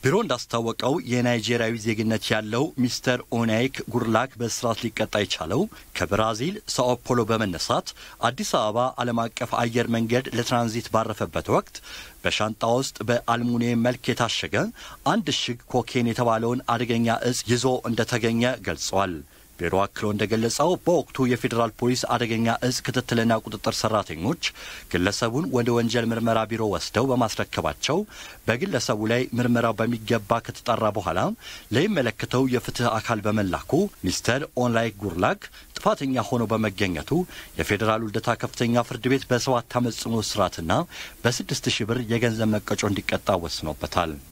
ቢሮ እንዳስታወቀው የናይጄሪያዊ ዜግነት ያለው ሚስተር ኦናይክ ጉርላክ በእስራት ሊቀጣ የቻለው ከብራዚል ሳኦ ፖሎ በመነሳት አዲስ አበባ ዓለም አቀፍ አየር መንገድ ለትራንዚት ባረፈበት ወቅት በሻንጣ ውስጥ በአልሙኒየም መልክ የታሸገ አንድ እሽግ ኮኬን የተባለውን አደገኛ እጽ ይዞ እንደተገኘ ገልጿል። ቢሮ አክሎ እንደገለጸው በወቅቱ የፌዴራል ፖሊስ አደገኛ እጽ ክትትልና ቁጥጥር ሰራተኞች ግለሰቡን ወደ ወንጀል ምርመራ ቢሮ ወስደው በማስረከባቸው በግለሰቡ ላይ ምርመራው በሚገባ ከተጣራ በኋላ ለሚመለከተው የፍትህ አካል በመላኩ ሚስተር ኦንላይክ ጉርላክ ጥፋተኛ ሆኖ በመገኘቱ የፌዴራሉ ልደታ ከፍተኛ ፍርድ ቤት በሰባት ዓመት ጽኑ እስራትና በስድስት ሺህ ብር የገንዘብ መቀጮ እንዲቀጣ ወስኖበታል።